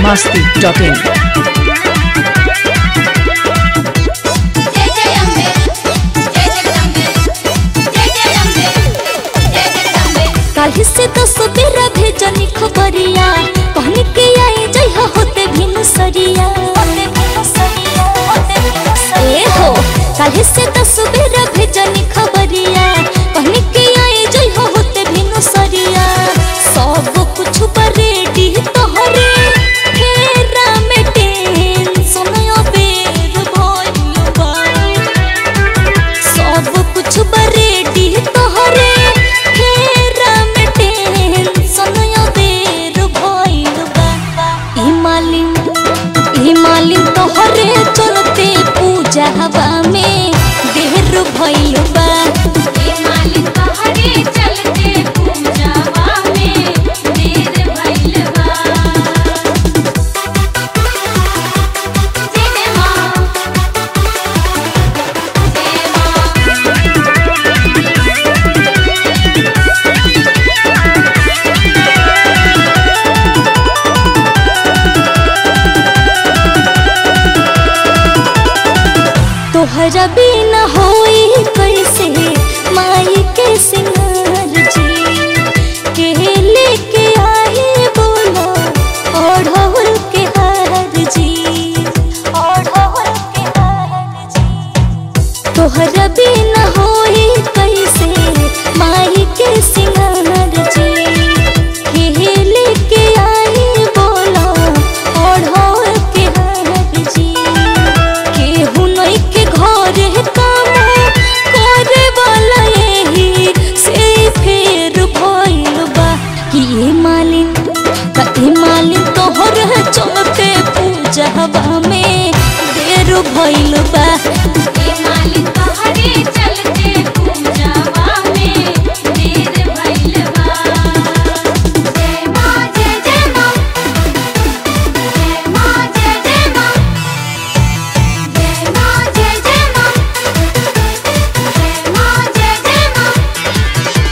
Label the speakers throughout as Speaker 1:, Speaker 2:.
Speaker 1: masti.in.
Speaker 2: जय जय अम्बे जय जगदम्बे जय जय अम्बे जय जगदम्बे
Speaker 3: काल्हि से दस बेरा भेजनी खबरिया कहनी के आई जय हो होते भिनु सरिया ए हो काल्हि से दस बेरा भेजनी खबरिया कहनी के आई जय हो होते भिनु सरिया सब कुछ पर रेडी तोहरे फेरा में टेंशन अबेर भइल बा सब कुछ बरेडी तोहरे फेरा में टेंशन अबेर भइल बा ई मालिन ई मालिन तोहरे चलते पूजा हवा में देर भइल बा
Speaker 2: ए मालिक तोहरे चलते पूजावा में देर भइल बा जय जय माँ जय माँ
Speaker 3: तोहरा बिना होई कैसे माई के सिंगार जी के लेके आए बोलो ओढ़ौल के हार जी ओढ़ौल के हार जी तोहरा बिना होई कैसे माई के सिंगार जी के लेके आए बोलो ओढ़ौल के हार जी केहू नहीं के घरे काम करे वाला यही से फेर भइल बा कि ए मालिन त ए मालिन तोहर चलते पूजा हवा में देर भइल बा
Speaker 2: ए मालिक तोहरे चलते पूजावा में देर भइल बा जय माँ जय जय माँ जय माँ जय जय माँ जय माँ जय जय माँ जय माँ जय जय माँ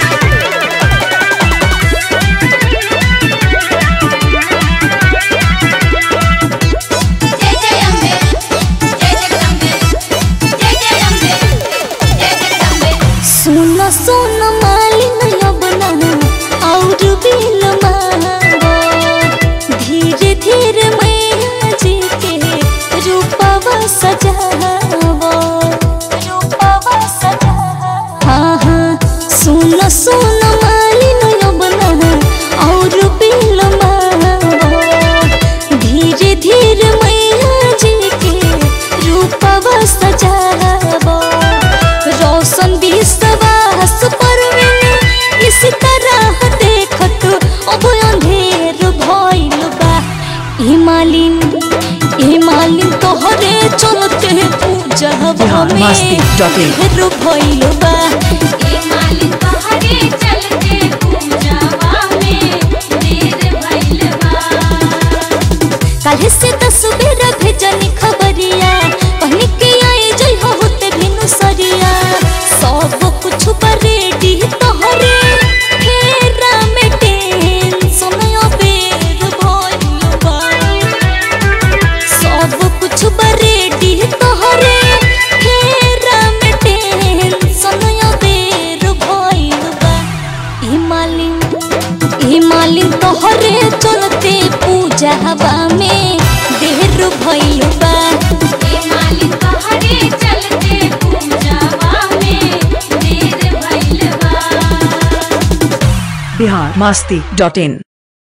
Speaker 2: जय जय अम्बे जय जगदम्बे जय जय अम्बे जय जगदम्बे
Speaker 3: सुन सुन मालिन यबना और बिल मांगो धीरे धीरे मैया जी के रूपवा सजावो रूपवा सजावो हाँ हाँ सुन सुन मालिन यबना और बिल मांगो धीरे धीरे मैया जी के रूपवा सजावो रोशन विश्वास परवीन इस तरह देखत अब अंधेर भइल बा ई मालिन ई मालिन तोहरे चलते पूजा
Speaker 1: बिहार
Speaker 3: में
Speaker 1: मस्ती.in
Speaker 3: ढेर भइल बा
Speaker 2: ए मालिक तोहरे चलते पूजावा में देर भइल बा
Speaker 3: काल्हि से दस बेरा भेजनी खबरिया कहनी के आई जय हो होते भिनु सरिया सब कुछ पर रेडी तोहरे फेरा में टेंशन अबेर भइल बा सब कुछ पर रेडी तोहरे फेरा में टेंशन अबेर भइल बा ई मालिन ई मालिन तोहरे चलते पूजा हवा में देर भइल बा
Speaker 2: ए मालिक तोहरे चलते पूजावा में देर भइल बा
Speaker 1: बिहार masti.in.